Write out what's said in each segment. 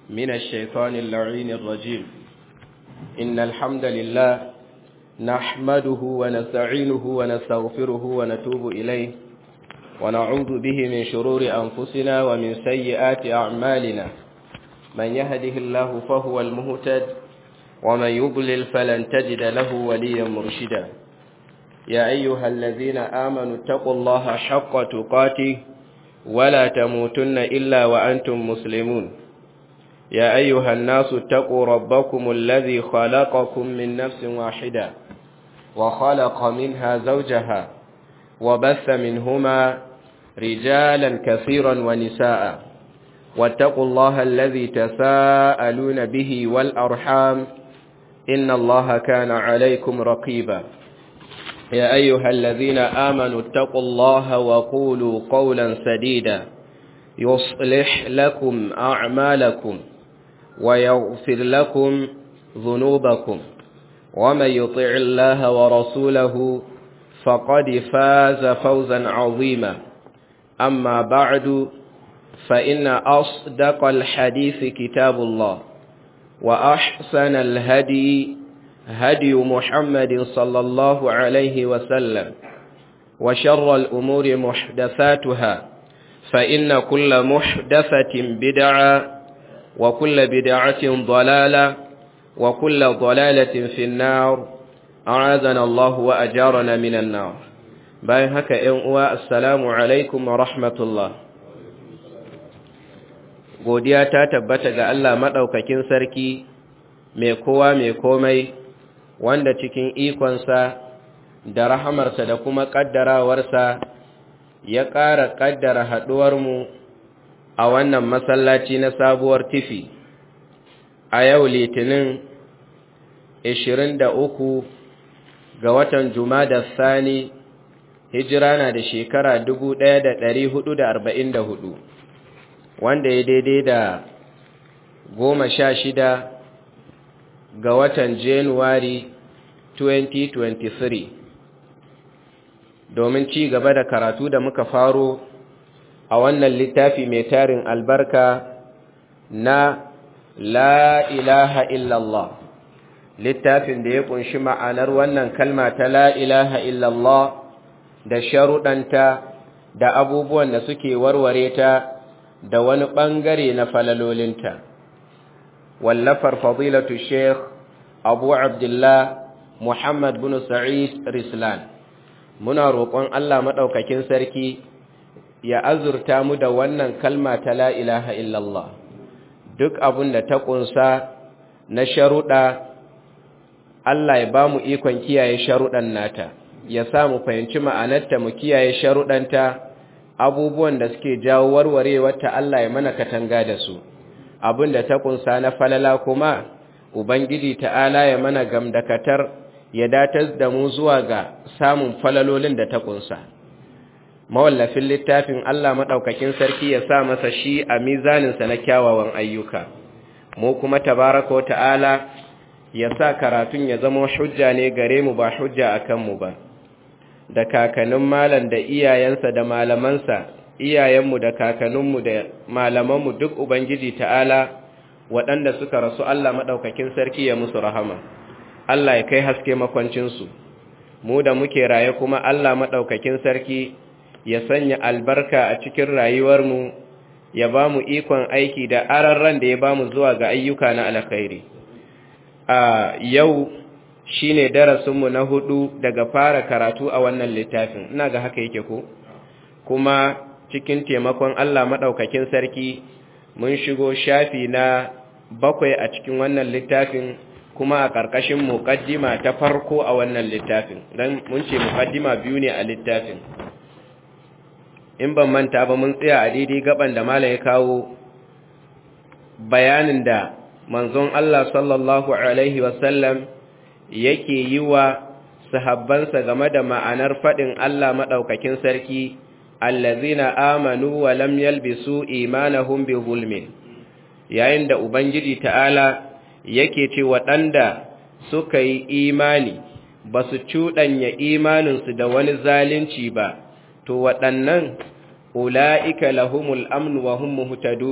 من الشيطان اللعين الرجيم إن الحمد لله نحمده ونستعينه ونستغفره ونتوب إليه ونعوذ به من شرور أنفسنا ومن سيئات أعمالنا من يهده الله فهو المهتد ومن يضلل فلن تجد له وليا مرشدا يا أيها الذين آمنوا اتقوا الله حق تقاته ولا تموتن إلا وأنتم مسلمون يا أيها الناس اتقوا ربكم الذي خلقكم من نفس واحدة وخلق منها زوجها وبث منهما رجالا كثيرا ونساء واتقوا الله الذي تساءلون به والأرحام إن الله كان عليكم رقيبا يا أيها الذين آمنوا اتقوا الله وقولوا قولا سديدا يصلح لكم أعمالكم ويغفر لكم ذنوبكم ومن يطع الله ورسوله فقد فاز فوزا عظيما أما بعد فإن أصدق الحديث كتاب الله وأحسن الهدي هدي محمد صلى الله عليه وسلم وشر الأمور محدثاتها فإن كل محدثة بدعة وكل بدعة ضلالة وكل ضلالة في النار أعاذنا الله وأجارنا من النار bayan haka ‘yan uwa assalamu alaikum wa rahmatullah godiya ta tabbata ga Allah maɗaukakin sarki mai kowa mai komai wanda cikin ikonsa da rahamarsa da kuma ƙaddarawarsa ya ƙara ƙaddara haɗuwarmu a wannan masallaci na sabuwar tifi a yau litinin 23 ga watan Jumada Sani hijira na da shekara 1444 wanda ya daidai da goma sha shida ga watan Januwari 2023 domin ci gaba da karatu da muka faro a wannan littafi mai tarin albarka na la ilaha illallah littafin da ya kunshi ma'anar wannan kalma ta la ilaha illallah da sharuɗanta da abubuwan da suke warware ta da wani ɓangare na falalolinta wallafar fadilatu sheikh abu abdullah muhammad bin sa'id rislan muna roƙon allah maɗaukakin sarki ya azurta mu da wannan kalma ta la ilaha illallah duk abin da ta ƙunsa na sharuɗa Allah ya ba mu ikon kiyaye sharuɗan nata, ya sa mu fahimci ma'anarta mu kiyaye sharuɗanta abubuwan da suke jawo warwarewarta Allah ya mana katanga da su, abin da ta ƙunsa na falala kuma, Ubangiji ta'ala ya mana gamdakatar ya datar da mu zuwa ga samun falalolin da ta ƙunsa. Mawallafin littafin Allah maɗaukakin sarki ya sa masa shi a mizaninsa na kyawawan ayyuka, mu kuma tabaraka wa ta'ala ya sa karatun ya zama hujja ne gare mu ba hujja a kanmu ba da kakannin malam da iyayensa da malamansa iyayenmu da kakanninmu da malamanmu duk ubangiji ta'ala waɗanda suka rasu Allah maɗaukakin sarki ya musu rahama Allah ya kai haske makwancinsu mu da muke raye kuma Allah maɗaukakin sarki ya sanya albarka a cikin rayuwarmu ya ba mu ikon aiki da ararran da ya ba mu zuwa ga ayyuka na alkhairi a yau shi ne darasinmu na hudu daga fara karatu a wannan littafin ina ga haka yake ko kuma cikin taimakon Allah maɗaukakin sarki mun shigo shafi na bakwai a cikin wannan littafin kuma a ƙarƙashin muƙaddima ta farko a wannan littafin don mun ce muƙaddima biyu ne a littafin in ban manta ba mun tsaya a daidai gaban da mala ya kawo bayanin da manzon Allah sallallahu Alaihi wasallam yake yi wa sahabbansa game da ma'anar faɗin Allah maɗaukakin sarki, allazina amanu wa lam yalbisu imanahum bi zulmin yayin da Ubangiji ta'ala yake ce waɗanda suka yi imani ba su cuɗanya imaninsu da wani zalunci ba, to waɗannan ula'ika lahumul amnu wa hum muhtadun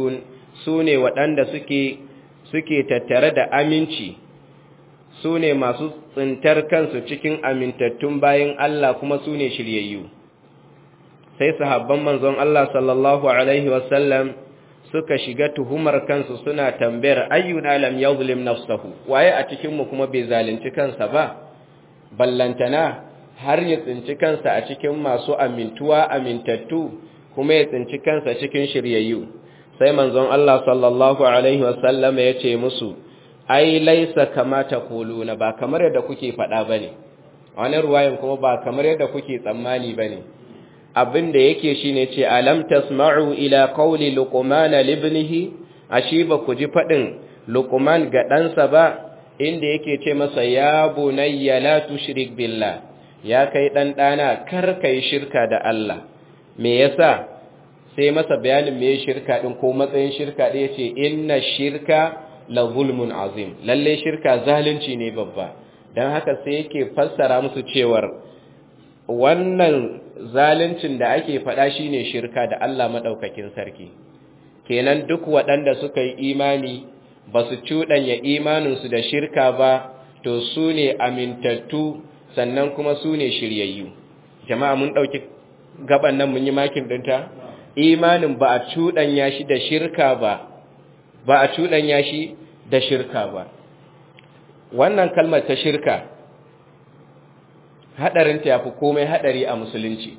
su ne waɗanda suke suke tattare da aminci su ne masu tsintar kansu cikin amintattun bayan Allah kuma su ne shiryayyu sai sahabban manzon Allah sallallahu alaihi wasallam suka shiga tuhumar kansu suna tambayar ayyuna lam yuzlim nafsahu waye a cikin mu kuma bai zalunci kansa ba ballantana har ya tsinci kansa a cikin masu amintuwa amintattu kuma ya tsinci kansa cikin shiryayyu sai manzon Allah sallallahu alaihi wasallam ya ce musu ai laisa kama taquluna ba kamar yadda kuke faɗa bane wani ruwayan kuma ba kamar yadda kuke tsammani bane abin da yake shine ce alam tasma'u ila qawli luqman libnihi ashi ba ku ji fadin luqman ga ɗansa ba inda yake ce masa ya bunayya la tushrik billah ya kai dan dana kar kai shirka da Allah me yasa sai masa bayanin me shirka din ko matsayin shirka din yace inna shirka la zulmun azim lalle shirka zalunci ne babba dan haka sai yake fassara musu cewar wannan zaluncin da ake faɗa shine shirka da Allah madaukakin sarki kenan duk waɗanda suka yi imani ba su cuɗanya imaninsu da shirka ba to su ne amintattu sannan kuma su ne shiryayyu jama'a mun ɗauki gaban nan mun yi makin ɗinta imanin ba a cuɗanya shi da shirka ba ba a cuɗanya shi da shirka ba wannan kalmar ta shirka haɗarinta ya fi komai haɗari a musulunci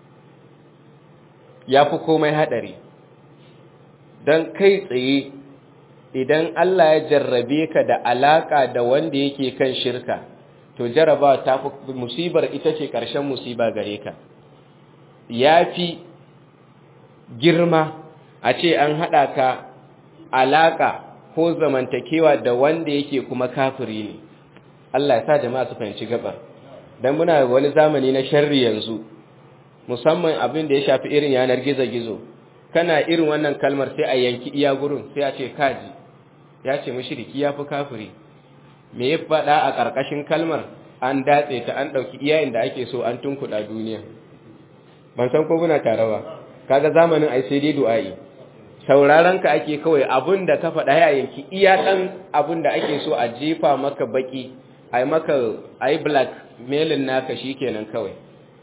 ya fi komai haɗari don kai tsaye idan Allah ya jarrabe ka da alaƙa da wanda yake kan shirka to jaraba ta fi musibar ita ce ƙarshen musiba gare ka ya fi girma a ce an haɗa ka alaƙa ko zamantakewa da wanda yake kuma kafiri ne Allah ya sa jama'a su fahimci gabar dan muna wani zamani na sharri yanzu musamman abin da ya shafi irin yanar gizo-gizo kana irin wannan kalmar sai a yanki iya gurin sai a ce kaji ya ce mushriki ya fi kafiri me ya faɗa a ƙarƙashin kalmar an datse ta an ɗauki iya inda ake so an tunkuɗa duniya ban san ko muna tare ba kaga zamanin ai sai dai du'a'i sauraron ka ake kawai abin da ka faɗa ya yanki iya ɗan abin da ake so a jefa maka baki ai maka ai black mailin naka shikenan kawai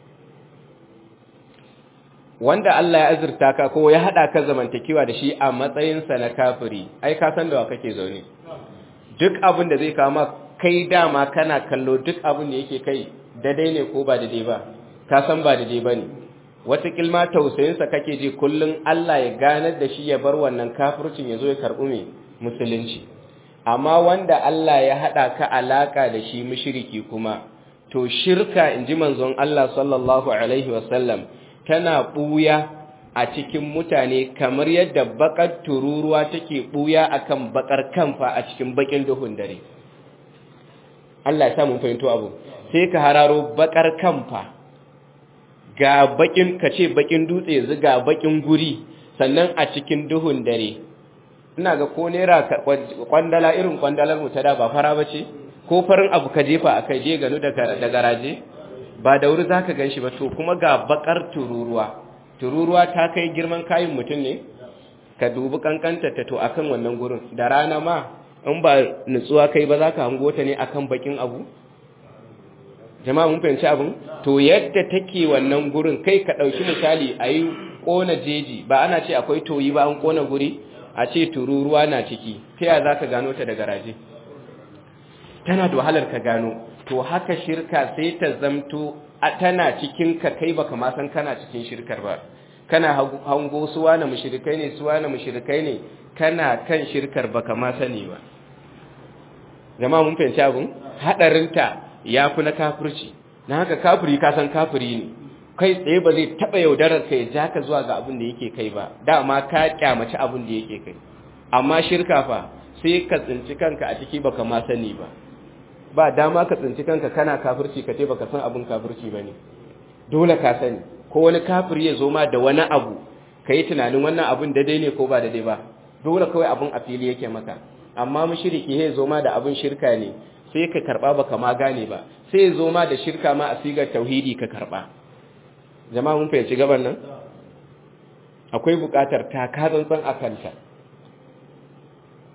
wanda Allah ya azurta ka ko ya hada ka zamantakewa da shi a matsayinsa na kafiri ai ka san da wa kake zaune duk abin da zai kama kai dama kana kallo duk abin da yake kai daidai ne ko ba daidai ba ka san ba daidai bane wata kilma tausayinsa kake ji kullun Allah ya ganar da shi ya bar wannan kafircin ya zo ya karɓi mai musulunci amma wanda Allah ya hada ka alaka da shi mushriki kuma to shirka inji manzon Allah sallallahu alaihi wasallam tana ɓuya a cikin mutane kamar yadda bakar tururuwa take ɓuya akan bakar kanfa a cikin bakin duhun dare Allah ya samu fahimto abu sai ka hararo bakar kanfa ga bakin ka ce bakin dutse yanzu ga bakin guri sannan a cikin duhun dare ina ga ko naira kwandala irin kwandalar mu ta da ba fara bace ko farin abu ka jefa akai je ganu da garaje ba da wuri za ka gan shi ba to kuma ga bakar tururuwa tururuwa ta kai girman kayan mutum ne ka dubi kankanta ta to akan wannan gurin da rana ma in ba nutsuwa kai ba za ka hango ta ne akan bakin abu jama'a mun fahimci abin to yadda take wannan gurin kai ka ɗauki misali a yi ƙona jeji ba ana ce akwai toyi ba an ƙona guri a ce tururuwa na ciki ta yaya za ka gano ta da garaje tana da wahalar ka gano to haka shirka sai ta zamto tana cikin ka kai baka ma san kana cikin shirkar ba kana hango suwa na mushrikai ne suwa na mushrikai ne kana kan shirkar baka ma sani ba jama'a mun fahimci abun hadarinta ya fi na kafirci na haka kafiri ka san kafiri ne kai tsaye ba zai taba yaudarar ka ya ja ka zuwa ga abin da yake kai ba dama ka kyamaci abin da yake kai amma shirka fa sai ka tsinci kanka a ciki baka ma sani ba ba dama ka tsinci kanka kana kafirci ka ce baka san abin kafirci bane dole ka sani ko wani kafiri ya zo ma da wani abu kai tunanin wannan abin daidai ne ko ba daidai ba dole kawai abin a fili yake maka amma mushriki ya zo ma da abin shirka ne sai ka karba baka ma gane ba sai ya zo ma da shirka ma a sigar tauhidi ka karba jama'a mun fahimci gaban nan akwai buƙatar taka tsantsan a kanta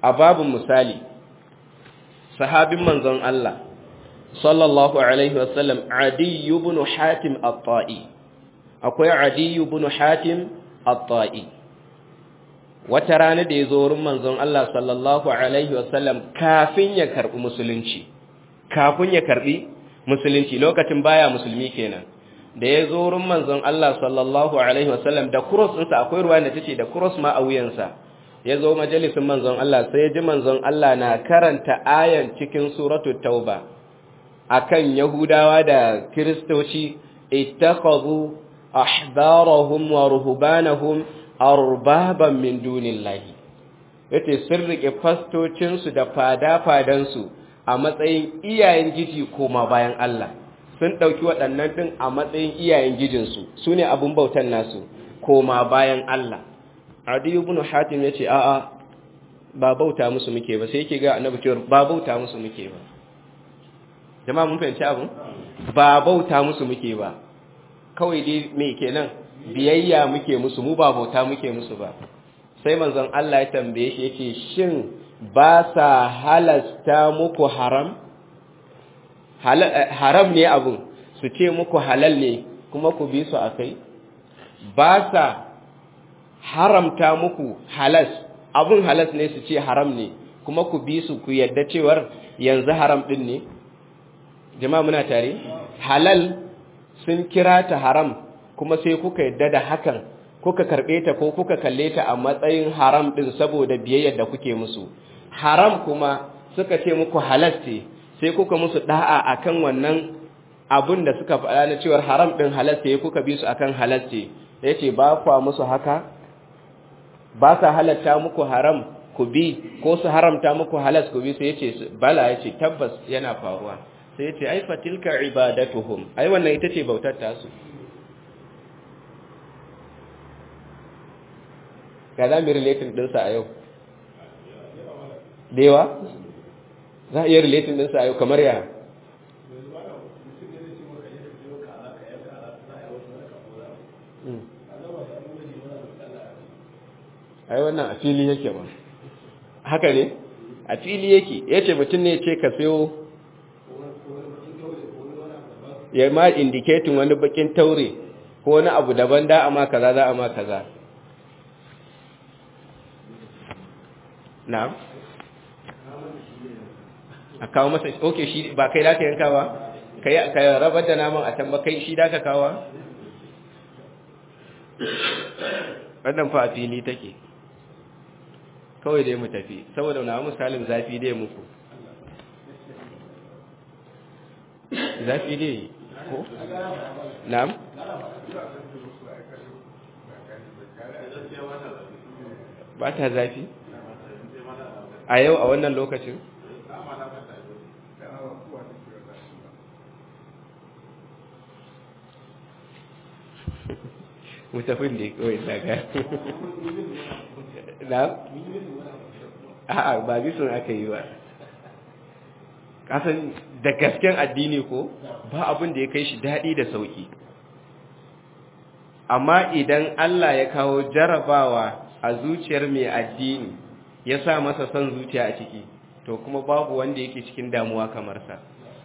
a babin misali sahabin manzon Allah sallallahu alaihi wasallam Adi ibn Hatim at-Ta'i akwai Adi ibn Hatim at-Ta'i wata rana da ya zo wurin manzon Allah sallallahu alaihi wasallam kafin ya karbi musulunci kafin ya karbi musulunci lokacin baya musulmi kenan da ya zo wurin manzon Allah sallallahu alaihi wasallam da cross ɗinsa akwai ruwa da tace da cross ma a wuyansa ya zo majalisin manzon Allah sai ya ji manzon Allah na karanta ayan cikin suratul tauba akan yahudawa da kristoci ittakhadhu ahbarahum wa ruhbanahum arbaban min dunillahi yace sun rike fastocinsu da fada-fadansu a matsayin iyayen giji koma bayan Allah sun ɗauki waɗannan ɗin a matsayin iyayen gijinsu su ne abin bautan nasu koma bayan Allah adiyu ibn hatim ya ce a'a ba bauta musu muke ba sai yake ga annabi cewa ba bauta musu muke ba jama'a mun fahimci abin ba bauta musu muke ba kawai dai me kenan biyayya muke musu mu ba bauta muke musu ba sai manzon Allah ya tambaye shi yace shin ba sa halasta muku haram haram ne abun su ce muku halal ne kuma ku bi su akai ba sa haramta muku halas abun halas ne su ce haram ne kuma ku bi su ku yadda cewar yanzu haram din ne jama'a muna tare halal sun kira ta haram kuma sai kuka yadda da hakan kuka karbe ta ko kuka kalle ta a matsayin haram din saboda biyayyar da kuke musu haram kuma suka ce muku halas ce sai kuka musu da'a akan wannan abun da suka faɗa na cewar haram din halas ce kuka bi su akan halas ce yace ba kwa musu haka ba sa halatta muku haram ku bi ko su haramta muku halas ku bi sai yace bala yace tabbas yana faruwa sai yace ai fatilka ibadatuhum ai wannan ita ce bautar tasu ga za mu relating dinsa a yau da yawa za a iya relating dinsa a yau kamar ya ai wannan a fili yake ba haka ne a fili yake ya ce mutum ne ce ka sayo ya ma indiketin wani bakin taure ko wani abu daban da ama kaza za a ma kaza na'am a kawo masa ok shi ba kai da ka yanka ba kai ka rabar da naman a can ba kai shi da ka kawo wannan fa a fili take kawai dai mu tafi saboda na misalin zafi dai muku zafi dai ko na'am ba ta zafi a yau a wannan lokacin mutafin da kawai daga na a'a ba bisun aka yi ba kasan da gasken addini ko ba abin da ya kai shi daɗi da sauƙi amma idan Allah ya kawo jarabawa a zuciyar mai addini ya sa masa son zuciya a ciki to kuma babu wanda yake cikin damuwa kamar sa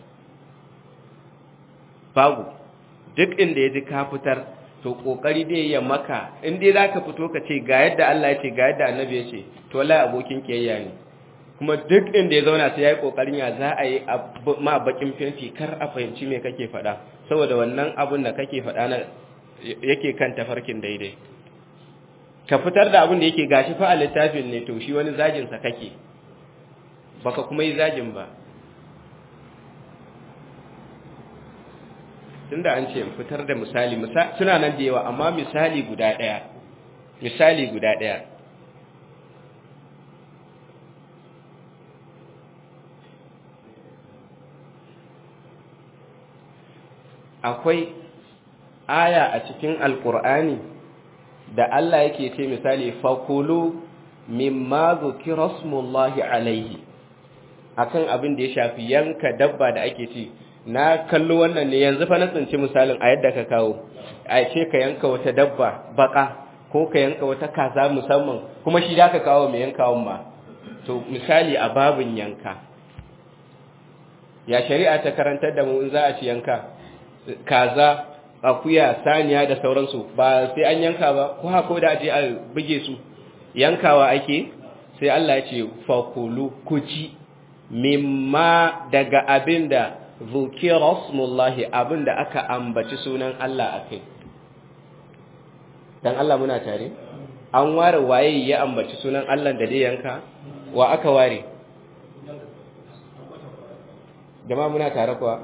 babu duk inda ya ji ka fitar to kokari dai ya maka in dai zaka fito ka ce ga yadda Allah ya ce ga yadda Annabi ya ce to wallahi abokin kiyayya ne kuma duk inda ya zauna sai yayi kokarin ya za a yi ma bakin fenti kar a fahimci me kake faɗa saboda wannan abun da kake faɗa na yake kan tafarkin daidai ka fitar da abun da yake gashi fa a littafin ne to shi wani zagin sa kake baka kuma yi zagin ba tunda an ce fitar da misali suna nan da yawa amma misali guda ɗaya misali guda ɗaya akwai aya a cikin alkur'ani da Allah yake ce misali fakulu mimma zukira smullahi alaihi akan abin da ya shafi yanka dabba da ake ci na kallo wannan ne yanzu fa na tsinci misalin a yadda ka kawo a ce ka yanka wata dabba baka ko ka yanka wata kaza musamman kuma shi da ka kawo mai yankawan ma to misali a babin yanka ya shari'a ta karantar da mu in za a ci yanka kaza akuya saniya da sauransu ba sai an yanka ba ko hako da aje a buge su yankawa ake sai Allah ya ce fakulu kuci mimma daga abinda zukira rasmullahi abinda aka ambaci sunan Allah akai dan Allah muna tare an ware waye ya ambaci sunan Allah da dai yanka wa aka ware jama'a muna tare kuwa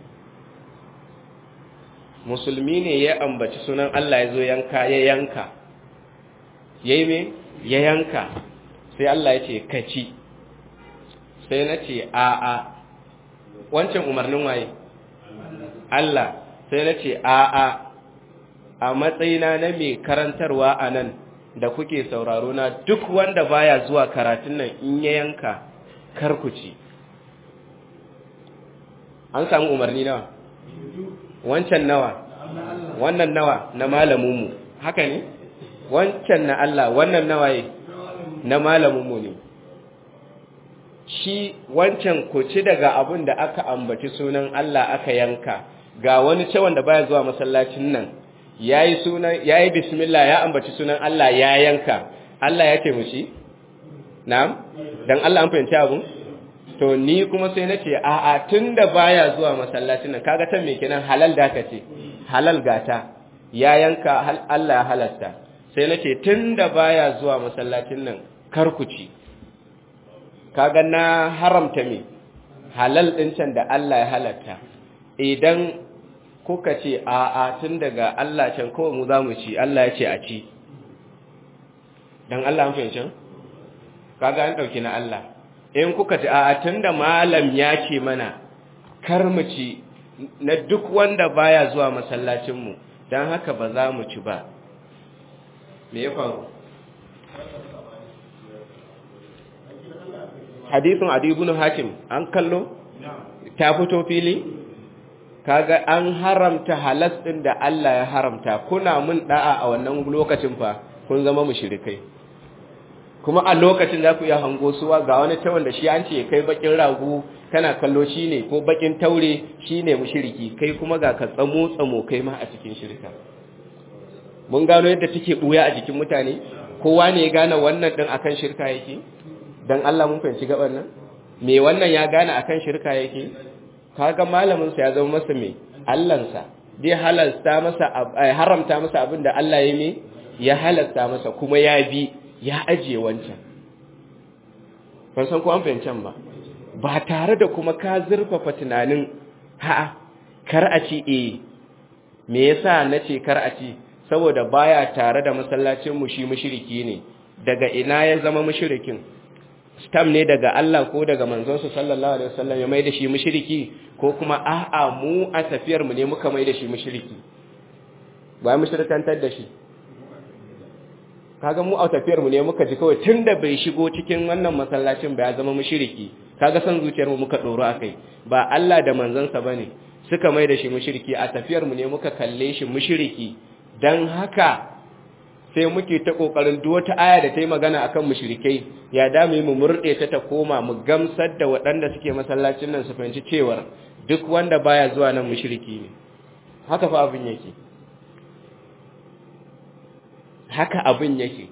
musulmi ne ya ambaci sunan Allah ya zo yanka ya yanka ya yi me ya yanka sai Allah ya ce kaci sai na ce a'a wancan umarnin waye Allah sai na ce a'a a matsayina na mai karantarwa a nan da kuke sauraro na duk wanda baya zuwa karatun nan in ya yanka karkuci an samu umarni nawa wancan nawa wannan nawa na malaminmu haka ne wancan na Allah wannan nawa ye na malaminmu ne shi wancan ku ci daga abin da aka ambaci sunan Allah aka yanka ga wani ce wanda baya zuwa masallacin nan yayi sunan yayi bismillah ya ambaci sunan Allah ya yanka Allah ya ce mu shi na'am dan Allah an fahimci abun to ni kuma sai nace a a tunda baya zuwa masallacin nan kaga tan me kenan halal da ka ce halal gata ya yanka Allah ya halasta sai nace tunda baya zuwa masallacin nan kar ku ci kaga na haramta me halal din can da Allah ya halatta idan kuka ce a a tun daga Allah can kawai mu za mu ci Allah ya ce a ci dan Allah an fahimci kaga an dauki na Allah in kuka ce a tunda malam ya ce mana kar mu ci na duk wanda baya zuwa masallacin mu dan haka ba za mu ci ba me ya faru hadisin adi ibn hakim an kallo ta fito fili kaga an haramta halas din da Allah ya haramta kuna mun da'a a wannan lokacin fa kun zama mushrikai kuma a lokacin za ku iya hango suwa ga wani ta wanda shi an ce kai bakin ragu kana kallo shine ko bakin taure shine mushriki kai kuma ga ka tsamo tsamo kai ma a cikin shirka mun gano yadda take buya a jikin mutane kowa ne ya gane wannan din akan shirka yake dan Allah mun fahimci gaban nan me wannan ya gane akan shirka yake kaga malamin sa ya zama masa me Allahnsa dai halalta masa haramta masa abinda Allah ya me ya halalta masa kuma ya bi ya ajiye wancan ban san ko an fahimcan ba ba tare da kuma ka zurfafa tunanin ha kar a ci eh me yasa nace kar a ci saboda baya tare da masallacin mu shi mushriki ne daga ina ya zama mushrikin stam ne daga Allah ko daga manzonsa sallallahu alaihi wasallam ya mai da shi mushriki ko kuma a'a mu a tafiyar mu ne muka mai da shi mushriki ba mu shirkantar da shi kaga mu a tafiyar mu ne muka ji kawai tunda bai shigo cikin wannan masallacin ba ya zama mushriki kaga san zuciyar mu muka doro akai ba Allah da manzonsa bane suka mai da shi mushriki a tafiyar mu ne muka kalle shi mushriki dan haka sai muke ta kokarin duk wata aya da ta yi magana akan mushrikai ya dame mu murde ta ta koma mu gamsar da waɗanda suke masallacin nan su fahimci cewar duk wanda baya zuwa nan mushriki ne haka fa abin yake haka abin yake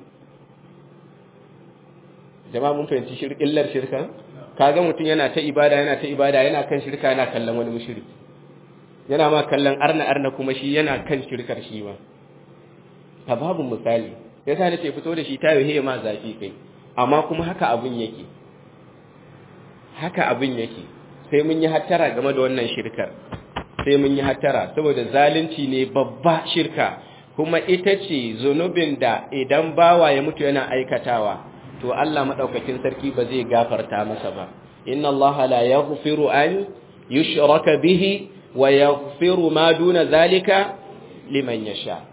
jama'a mun fahimci illar shirka kaga mutum yana ta ibada yana ta ibada yana kan shirka yana kallon wani mushriki yana ma kallon arna arna kuma shi yana kan shirkar shi ma ta babu misali ya sa nace fito da shi ta yi ma zafi kai amma kuma haka abin yake haka abin yake sai mun yi hattara game da wannan shirkar sai mun yi hattara saboda zalunci ne babba shirka kuma ita ce zunubin da idan bawa ya mutu yana aikatawa to Allah madaukakin sarki ba zai gafarta masa ba inna Allah la yaghfiru an yushraka bihi wa yaghfiru ma duna zalika liman yasha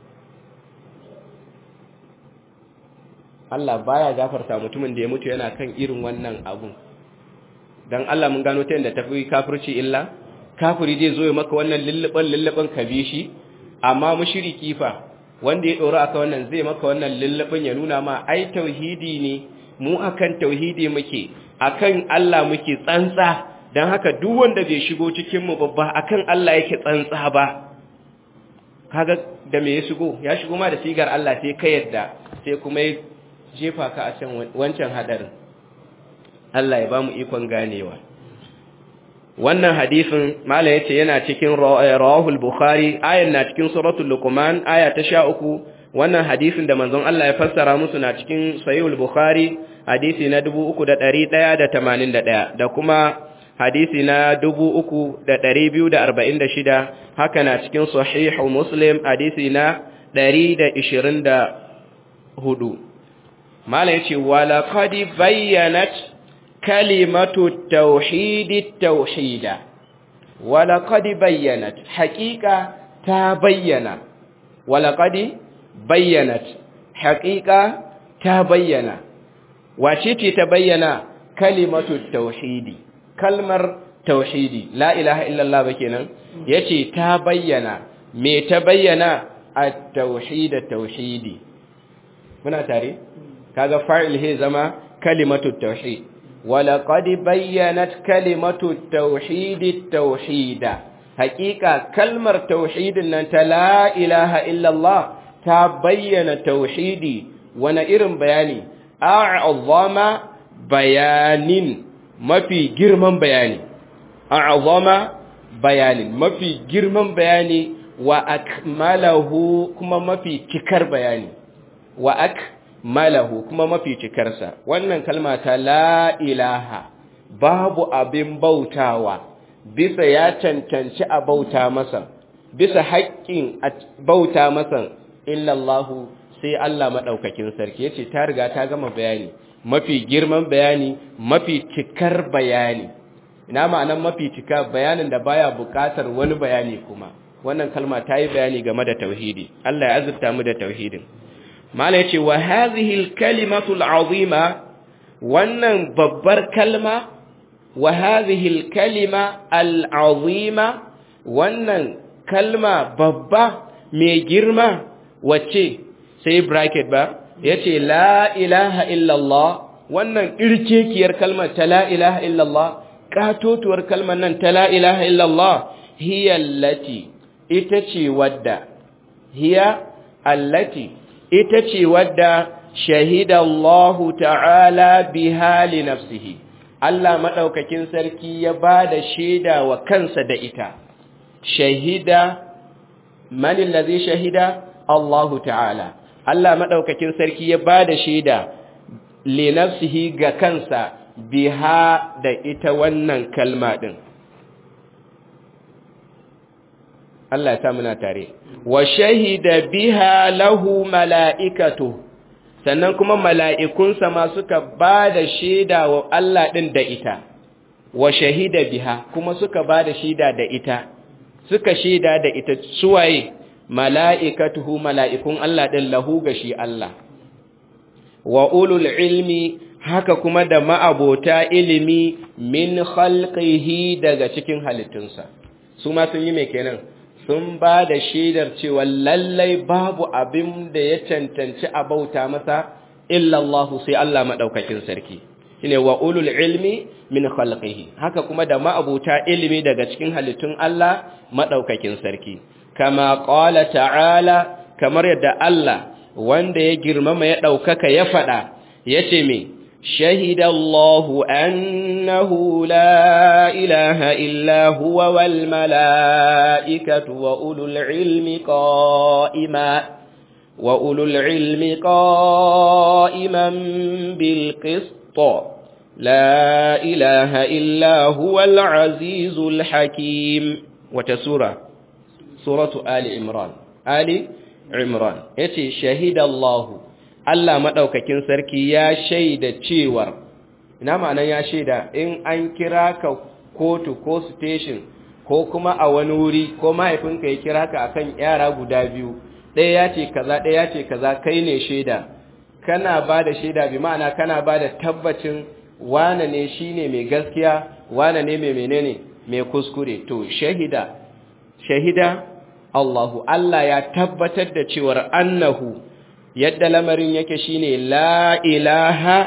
Allah baya gafarta mutumin da ya mutu yana kan irin wannan abun dan Allah mun gano ta yadda tafi kafirci illa kafiri zai zo ya maka wannan lulluban lulluban ka bi shi amma mushriki fa wanda ya dora aka wannan zai maka wannan lullubin ya nuna ma ai tauhidi ne mu akan tauhidi muke akan Allah muke tsantsa don haka duk wanda bai shigo cikin mu babba akan Allah yake tsantsa ba kaga da me ya shigo ya shigo ma da sigar Allah sai ka yadda sai kuma ya jefa ka a can wancan hadarin Allah ya bamu ikon ganewa wannan hadisin mala yace yana cikin rawahul bukhari ayan na cikin suratul luqman aya ta 13 wannan hadisin da manzon Allah ya fassara musu na cikin sahihul bukhari hadisi na 3181 da kuma hadisi na 3246 haka na cikin sahihu muslim hadisi na 124 mala yace wala qad bayyanat kalimatu tauhidi tauhida wala qad bayyanat haqiqa ta bayyana wala qad bayyanat haqiqa ta bayyana wace ce ta bayyana kalimatu tauhidi kalmar tauhidi la ilaha illallah ba kenan yace ta bayyana me ta bayyana at-tauhid tauhidi muna tare kaga fa'il he zama kalimatu tauhid wala qad bayyanat kalimatu tauhid tauhida haqiqa kalmar tauhidin nan ta la ilaha illallah ta bayyana tauhidi wani irin bayani a'azama bayanin mafi girman bayani a'azama bayanin mafi girman bayani wa akmalahu kuma mafi cikar bayani wa akmalahu kuma mafi cikarsa wannan kalma ta la ilaha babu abin bautawa bisa ya cancanci a bauta masa bisa haƙƙin a bauta masa illallahu sai Allah maɗaukakin sarki yace ta riga ta gama bayani mafi girman bayani mafi cikar bayani ina ma'anan mafi cika bayanin da baya buƙatar wani bayani kuma wannan kalma ta yi bayani game da tauhidi Allah ya azurta mu da tauhidin mala yace wa hadhihi al-kalimatu al-azima wannan babbar kalma wa hadhihi al-kalima al-azima wannan kalma babba mai girma wacce sai bracket ba yace la ilaha illallah wannan irkekiyar kalmar ta la ilaha illallah katotuwar kalmar nan ta la ilaha illallah hiya allati ita ce wadda hiya allati ita ce wadda shahida Allah ta'ala biha li nafsihi Allah madaukakin sarki ya bada shaida wa kansa da ita shahida man allazi shahida Allah ta'ala Allah madaukakin sarki ya bada shaida li nafsihi ga kansa biha da ita wannan kalma din Allah ta muna tare wa shahida biha lahu mala'ikatu sannan kuma mala'ikunsa ma suka ba da shaida wa Allah ɗin da ita wa shahida biha kuma suka ba da shaida da ita suka shaida da ita suwaye mala'ikatuhu mala'ikun Allah ɗin lahu ga shi Allah wa ulul ilmi haka kuma da ma'abota ilimi min khalqihi daga cikin halittunsa su ma sun yi mai kenan sun ba da shaidar cewa lallai babu abin da ya cancanci a bauta masa illallahu sai Allah maɗaukakin sarki shine wa ulul ilmi min khalqihi haka kuma da ma'abuta ilimi daga cikin halittun Allah maɗaukakin sarki kama qala ta'ala kamar yadda Allah wanda ya girmama ya ɗaukaka ya faɗa yace me شهد الله أنه لا إله إلا هو والملائكة وأولو العلم قائما وأولو العلم قائما بالقسط لا إله إلا هو العزيز الحكيم وتسورة سورة آل عمران آل عمران يتي شهد الله Allah maɗaukakin sarki ya shaida cewar, ina ma'anan ya shaida in an kira ka kotu ko station ko kuma a wani wuri ko mahaifinka ya kira ka akan yara guda biyu, ɗaya ya ce kaza ɗaya ya ce kaza kai ne shaida, kana ba da shaida bi ma'ana kana ba da tabbacin wane ne shi ne mai gaskiya, wane ne mai menene mai kuskure, to shahida, shahida Allahu, Allah ya tabbatar da cewar annahu yadda lamarin yake shine la ilaha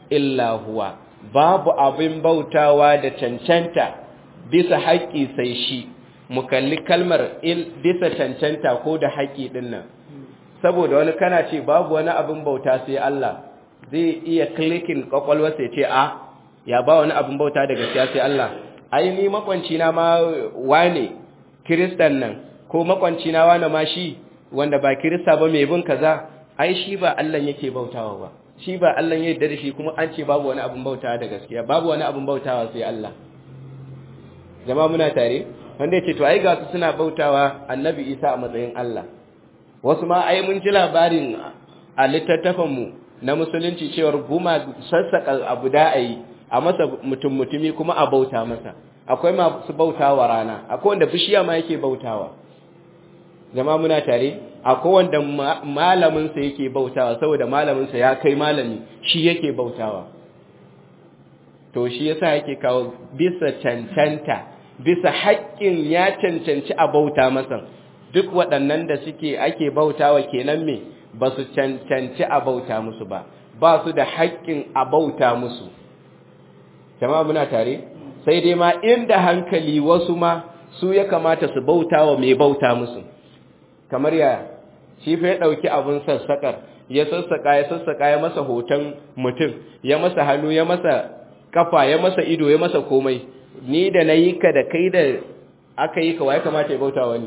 illa huwa babu abin bautawa da cancanta bisa haƙƙi sai shi mu kalli kalmar bisa cancanta ko da haƙƙi din nan saboda wani kana ce babu wani abin bauta sai Allah zai iya klikin kwakwalwa sai ce a ya ba wani abin bauta da gaskiya sai Allah ai ni makwanci na ma wane kiristan nan ko makwanci na wane ma shi wanda ba kirista ba mai bin kaza ai shi ba Allah yake bautawa ba shi ba Allah ya yarda da shi kuma an ce babu wani abin bautawa da gaskiya babu wani abin bautawa sai Allah jama'a muna tare wanda ya ce to ai ga su suna bautawa annabi Isa a matsayin Allah wasu ma ai mun ji labarin a littattafan mu na musulunci cewar guma sassaka abu da ayi a masa mutum mutumi kuma a bauta masa akwai masu bautawa rana akwai wanda bishiya ma yake bautawa jama'a muna tare akwai wanda malamin sa yake bautawa saboda malamin sa ya kai malami shi yake bautawa to shi yasa yake kawo bisa cancanta bisa haƙƙin ya cancanci a bauta masa duk waɗannan da suke ake bautawa kenan me ba su cancanci a bauta musu ba ba su da haƙƙin a bauta musu jama'a muna tare sai dai ma inda hankali wasu ma su ya kamata su bautawa mai bauta musu kamar ya shi fa ya ɗauki abin sassaƙar ya sassaƙa ya sassaƙa ya masa hoton mutum ya masa hannu ya masa kafa ya masa ido ya masa komai ni da na yi ka da kai da aka yi ka wa ya kamata ya bauta wani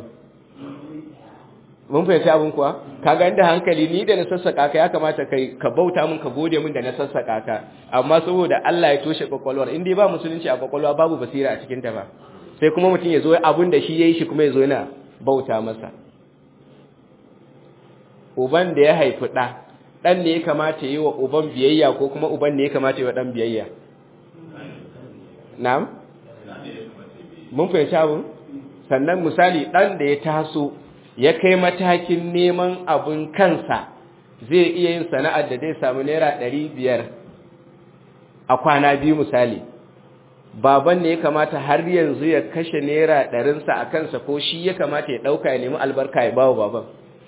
mun fahimci abin kuwa kaga inda hankali ni da na sassaƙa ka ya kamata kai ka bauta min ka gode min da na sassaƙa ka amma saboda Allah ya toshe kwakwalwar in dai ba musulunci a kwakwalwa babu basira a cikin ta ba sai kuma mutum ya zo abin da shi yayi shi kuma ya zo yana bauta masa uban da ya haifi ɗa ɗan ne ya kamata yi wa uban biyayya ko kuma uban ne ya kamata yi wa ɗan biyayya na'am mun fahimci abin sannan misali ɗan da ya taso ya kai matakin neman abin kansa zai iya yin sana'ar da zai samu naira ɗari biyar a kwana biyu misali baban ne ya kamata har yanzu ya kashe naira ɗarinsa a kansa ko shi ya kamata ya ɗauka ya nemi albarka ya ba wa baban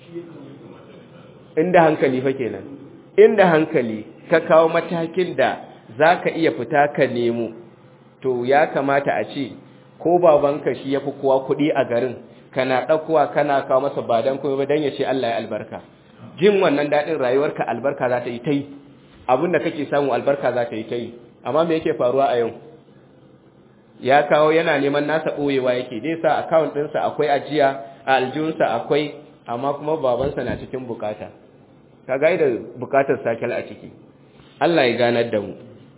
inda hankali fa kenan inda hankali ka kawo matakin da za ka iya fita ka nemo to ya kamata a ce ko babanka shi ya fi kowa kuɗi a garin kana ɗaukowa kana kawo masa ba don kuma don ya ce Allah ya albarka jin wannan daɗin rayuwarka albarka za ta yi ta yi abin da kake samu albarka za ta yi ta yi amma me yake faruwa a yau ya kawo yana neman nasa ɓoyewa yake dai sa akawun ɗinsa akwai ajiya a aljihunsa akwai amma kuma babansa na cikin bukata ka ga da bukatar sakal a ciki Allah ya ganar da mu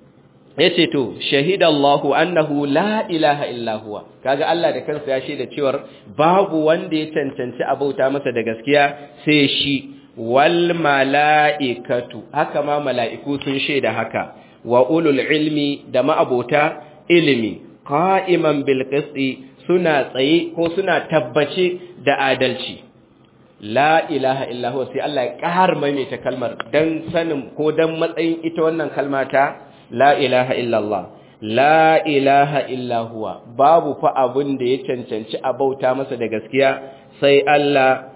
yace to shahidallahu annahu la ilaha illa huwa kaga Allah da kansa ya shaida cewa babu wanda ya cancanci abauta masa da gaskiya sai shi wal malaikatu haka ma mala'iku sun shaida haka wa ulul ilmi da ma'abota ilimi qa'iman bil qisti suna tsaye ko suna tabbace da adalci la ilaha illa huwa sai Allah ya ƙara maimaita kalmar dan sanin ko dan matsayin ita wannan kalma ta la ilaha illallah la ilaha illa huwa babu fa abun da ya cancanci a bauta masa da gaskiya sai Allah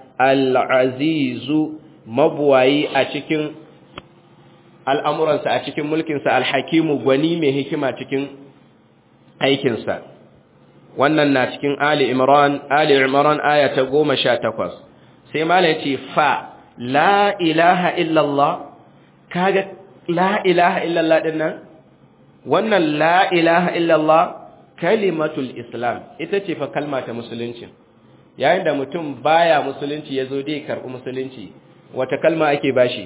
al-azizu mabuwayi a cikin al'amuransa a cikin mulkinsa al-hakimu gwani mai hikima cikin aikinsa wannan na cikin Ali Imran Ali Imran aya ta 18 sai malai ce fa la ilaha illallah kaga la ilaha illallah din nan wannan la ilaha illallah kalimatul islam ita ce fa kalma ta musulunci yayin da mutum baya musulunci yazo dai karbi musulunci wata kalma ake bashi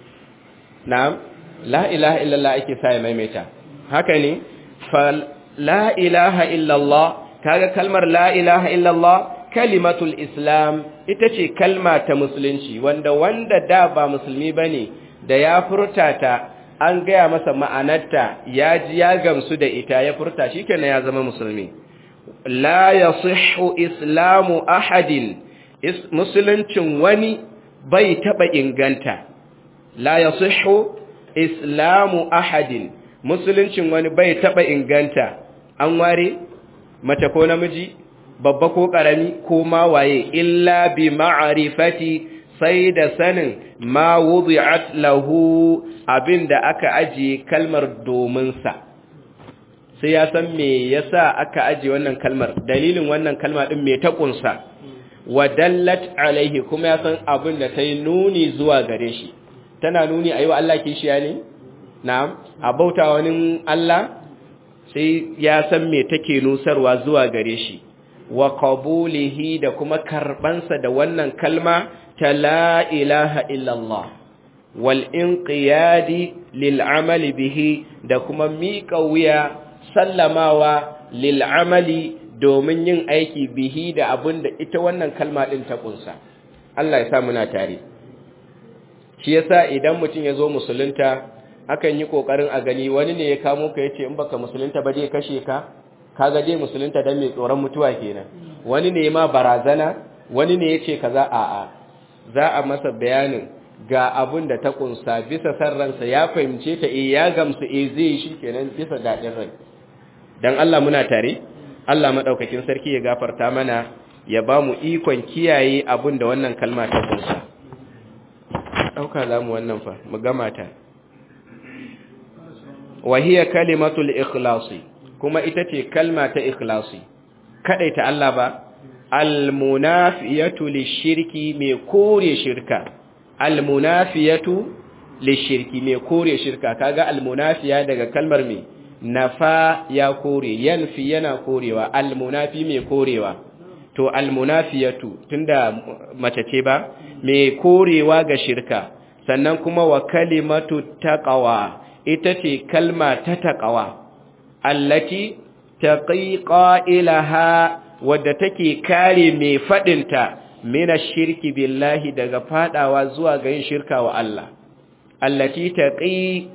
na'am la ilaha illallah ake sa ya maimaita haka ne fa la ilaha illallah kaga kalmar la ilaha illallah kalimatul islam ita ce kalma ta musulunci wanda wanda da ba musulmi bane da ya furta ta an gaya masa ma'anarta ya ji ya gamsu da ita ya furta shikenan ya zama musulmi la yasihhu islamu ahadin is, musuluncin wani bai taba inganta la yasihhu islamu ahadin musuluncin wani bai taba inganta an ware mace ko namiji babba ko ƙarami ko ma waye illa bi ma'arifati sai da sanin ma wudi'at lahu abinda aka ajiye kalmar domin sa sai ya san me yasa aka ajiye wannan kalmar dalilin wannan kalma din me ta kunsa wa dallat alaihi kuma ya san abin da ta yi nuni zuwa gare shi tana nuni a yi wa Allah kishiya ne na'am a bauta wani Allah sai ya san me take nusarwa zuwa gare shi wa qabulihi da kuma karbansa da wannan kalma ta la ilaha illallah wal inqiyadi lil amali bihi da kuma miƙa wuya sallamawa lil amali domin yin aiki bihi da abin da ita wannan kalma din ta kunsa Allah ya sa muna tare shi yasa idan mutum ya zo musulunta akan yi kokarin a gani wani ne ya kamo ka yace in baka musulunta ba zai kashe ka kaga dai musulunta dan mai tsoron mutuwa kenan wani ne ma barazana wani ne yace kaza a a za a masa bayanin ga abun da ta kunsa bisa san ransa ya fahimce ta eh ya gamsu eh zai shi kenan bisa dadin rai dan Allah muna tare Allah madaukakin sarki ya gafarta mana ya ba mu ikon kiyaye abun da wannan kalma ta kunsa dauka zamu wannan fa mu gama ta wa hiya kalimatul ikhlasi kuma ita ce kalma ta ikhlasi ta Allah ba almunafiyatu lishirki mai kore shirka almunafiyatu lishirki mai kore shirka kaga almunafiya daga kalmar mai nafa ya kore yanfi yana korewa almunafi mai korewa to almunafiyatu tunda mace ce ba mai korewa ga shirka sannan kuma wa kalimatu taqwa ita ce kalma ta taqwa allati taqi qailaha wadda take kare mai fadinta mina shirki billahi daga fadawa zuwa ga yin shirka wa Allah allati taqi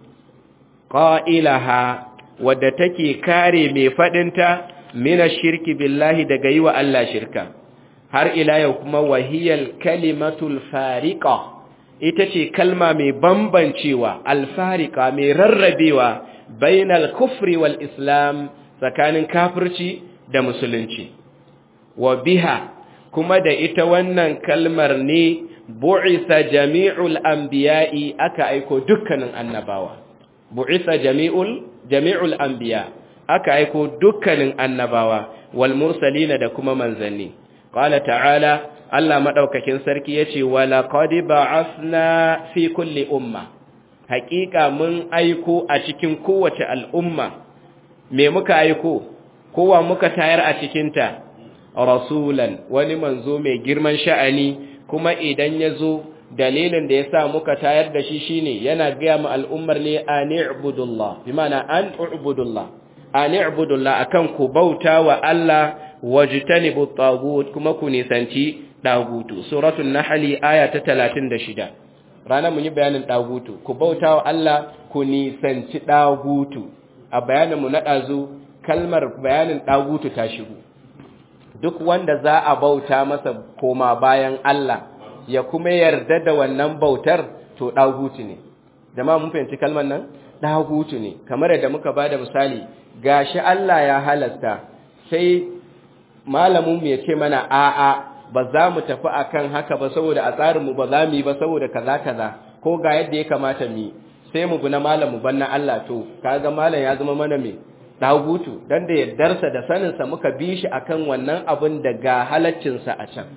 qailaha wadda take kare mai fadinta mina shirki billahi daga yi wa Allah shirka har ila yau kuma wahiyal kalimatul fariqa ita ce kalma mai bambancewa alfarika mai rarrabewa bainal kufri wal islam tsakanin kafirci da musulunci wa biha kuma da ita wannan kalmar ne bu'isa jami'ul anbiya'i aka aiko dukkanin annabawa bu'isa jami'ul jami'ul anbiya aka aiko dukkanin annabawa wal mursalina da kuma manzanni qala ta'ala Allah madaukakin sarki yace wala qad ba'athna fi kulli umma haqiqa mun aiko a cikin kowace al'umma me muka aiko kowa muka tayar a cikinta rasulan wani manzo mai girman sha'ani kuma idan ya zo dalilin da ya sa muka tayar da shi shine yana gaya mu al'ummar ne a ni'budullah bi mana an ubudullah a ni'budullah akan ku bauta wa Allah wajtanibu tagut kuma ku nisanci dagutu suratul nahl aya ta 36 ranar mun yi bayanin dagutu ku bauta wa Allah ku nisanci dagutu a bayanin mu na dazu kalmar bayanin dagutu ta shigo duk wanda za a bauta masa koma bayan Allah ya kuma yarda da wannan bautar to dagutu ne jama'a mun fahimci kalmar nan dagutu ne kamar yadda muka bada misali gashi Allah ya halasta sai malamin mu ya ce mana a'a ba za mu tafi akan haka ba saboda a tsarin mu ba za mu yi ba saboda kaza kaza ko ga yadda ya kamata mu sai mu bi na malam mu banna Allah to kaga malam ya zama mana me dagutu dan da yardarsa da saninsa muka bi shi akan wannan abin da ga halaccinsa a can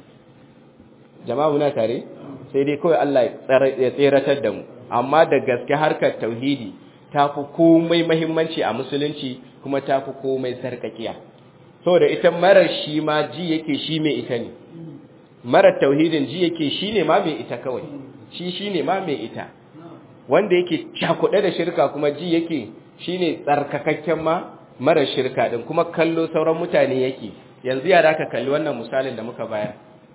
jama'a muna tare sai dai kawai Allah ya tseratar da mu amma da gaske harkar tauhidi ta fi komai mahimmanci a musulunci kuma ta fi komai sarkakiya saboda ita marar shi ma ji yake shi mai ita ne marar tauhidin ji yake shi ne ma mai ita kawai shi shi ne ma mai ita wanda yake cakuɗe da shirka kuma ji yake shi ne tsarkakakken ma marar shirka ɗin kuma kallo sauran mutane yake yanzu yara ka kalli wannan misalin da muka bayar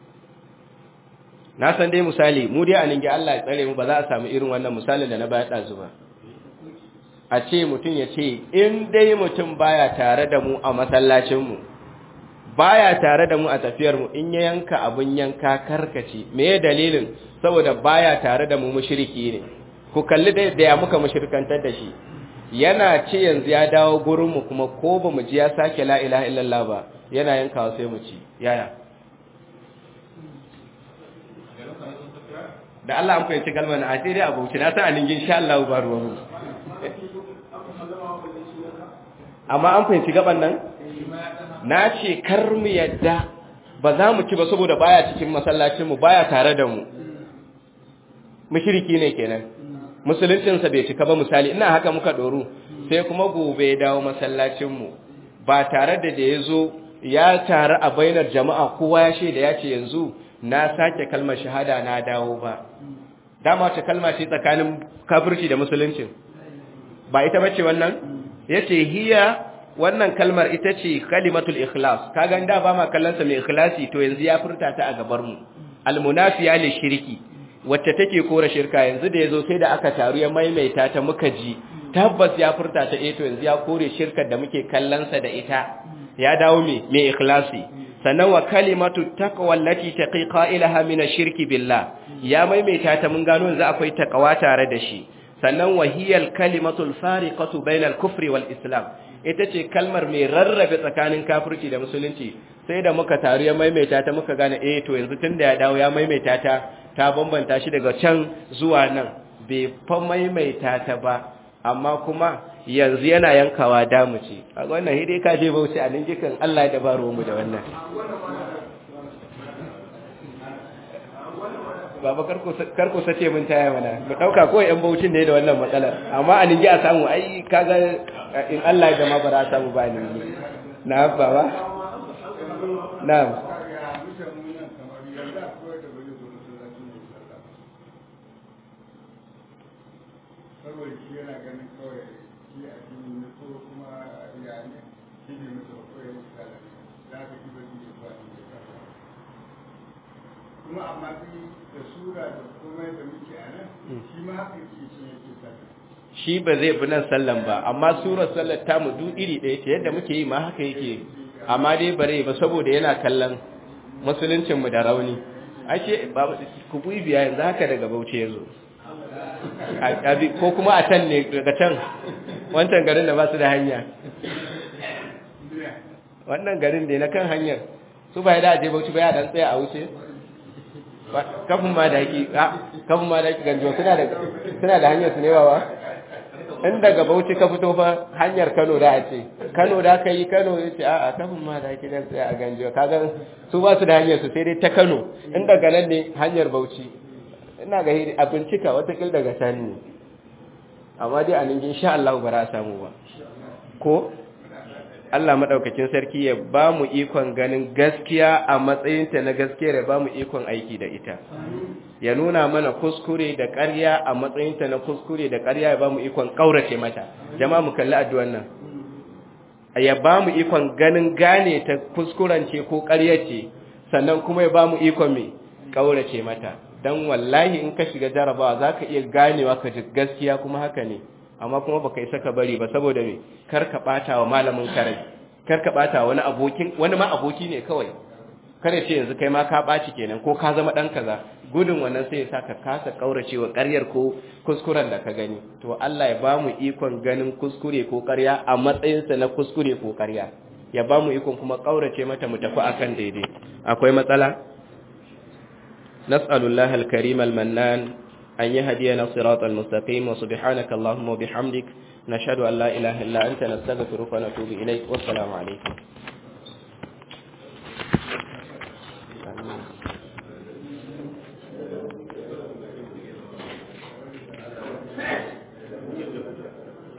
na san dai misali mu dai a ninge Allah ya tsare mu ba za a samu irin wannan misalin da na bayar ɗazu ba a ce mutum ya ce in dai mutum baya tare da mu a masallacinmu baya tare da mu a tafiyarmu in ya yanka abin yanka karkace me ya dalilin saboda baya tare da mu mushriki ne ku kalli da ya muka mushrikantar da shi yana ce yanzu ya dawo gurinmu kuma ko ba mu ji ya sake la ilaha illallah ba yana yankawa sai mu ci yaya da Allah an fahimci kalmar na sai dai a bauchi na san alingin insha Allah ba ruwa mu amma an fahimci gaban nan na ce kar mu yadda ba za mu ci ba saboda baya cikin masallacin mu baya tare da mu mushriki ne kenan musuluncin sa bai cika ba misali ina haka muka doru sai kuma gobe ya dawo masallacin mu ba tare da da yazo ya tare a bainar jama'a kowa ya shaida ya ce yanzu na sake kalmar shahada na dawo ba dama ta kalma ce tsakanin kafirci da musuluncin ba ita bace wannan yace hiya wannan kalmar ita ce kalimatul ikhlas kaga da ba ma kallon sa mai ikhlasi to yanzu ya furta ta a gabar mu almunafiya li shirki wacce take kora shirka yanzu da yazo sai da aka taru ya maimaita ta muka ji tabbas ya furta ta eh to yanzu ya kore shirkar da muke kallon sa da ita ya dawo me mai ikhlasi sannan wa kalimatu taqwa allati taqi qailaha min ash-shirki billah ya maimaita ta mun gano yanzu akwai taqwa tare da shi sannan wahiyal kalimatul fariqatu bainal kufri wal islam ita ce kalmar mai rarrabe tsakanin kafirci da musulunci sai da muka taru ya maimaita ta muka gane eh to yanzu tunda ya dawo ya maimaita ta ta bambanta shi daga can zuwa nan bai fa maimaita ta ba amma kuma yanzu yana yankawa damu ce a wannan hidai ka je bauchi a ninjikan Allah da baro mu da wannan baba karko sace mun taya mana mu dauka ko yan baucin ne da wannan matsalar amma a ninji a samu ai kaga in Allah ya gama bara samu ba ninji na baba na'am saboda shi yana ganin kawai shi a cikin ne ko kuma ya ne shi ne musu kawai musu kala da aka ji bai yi ba ne kuma amma shi da sura da komai da muke a nan shi ma haka yake shi yake sallah shi ba zai bi nan sallan ba amma surar sallar ta mu duk iri ɗaya ce yadda muke yi ma haka yake amma dai bare ba saboda yana kallon musuluncin mu da rauni ashe ba ku bi biya yanzu haka daga Bauchi yazo ko kuma a can ne daga can wancan garin da ba su da hanya wannan garin da na kan hanyar su ba da aje Bauchi ba ya dan tsaya a wuce kafin ma da yaki kafin ma da yaki ganjo suna da suna da hanyar su ne wawa in daga Bauchi ka fito fa hanyar Kano da a ce Kano da ka yi Kano ya ce a'a kafin ma da yaki dan tsaya a ganjo kaga su ba su da hanyar su sai dai ta Kano in daga nan ne hanyar Bauchi ina ga a bincika watakil daga sani ne amma dai a nan insha Allah ba za a samu ba ko Allah madaukakin sarki ya ba mu ikon ganin gaskiya a matsayinta na gaskiya ya ba mu ikon aiki da ita ya nuna mana kuskure da ƙarya a matsayinta na kuskure da ƙarya ya ba mu ikon ƙaurace mata jama'a mu kalli addu'an nan ya ba mu ikon ganin gane ta kuskurance ko ƙarya ce sannan kuma ya ba mu ikon mai ƙaurace mata dan wallahi in ka shiga jarabawa za ka iya ganewa ka ji gaskiya kuma haka ne amma kuma baka isa ka bari ba saboda me kar ka bata wa malamin karai kar ka bata wani abokin wani ma aboki ne kawai kada ce yanzu kai ma ka baci kenan ko ka zama dan kaza gudun wannan sai ya saka kasa kauracewa ƙaryar ko kuskuren da ka gani to Allah ya bamu ikon ganin kuskure ko ƙarya a matsayin sa na kuskure ko ƙarya ya bamu ikon kuma kaurace mata mu tafi akan daidai akwai matsala نسأل الله الكريم المنان أن يهدينا الصراط المستقيم وسبحانك اللهم وبحمدك نشهد أن لا إله إلا أنت نستغفرك ونتوب إليك والسلام عليكم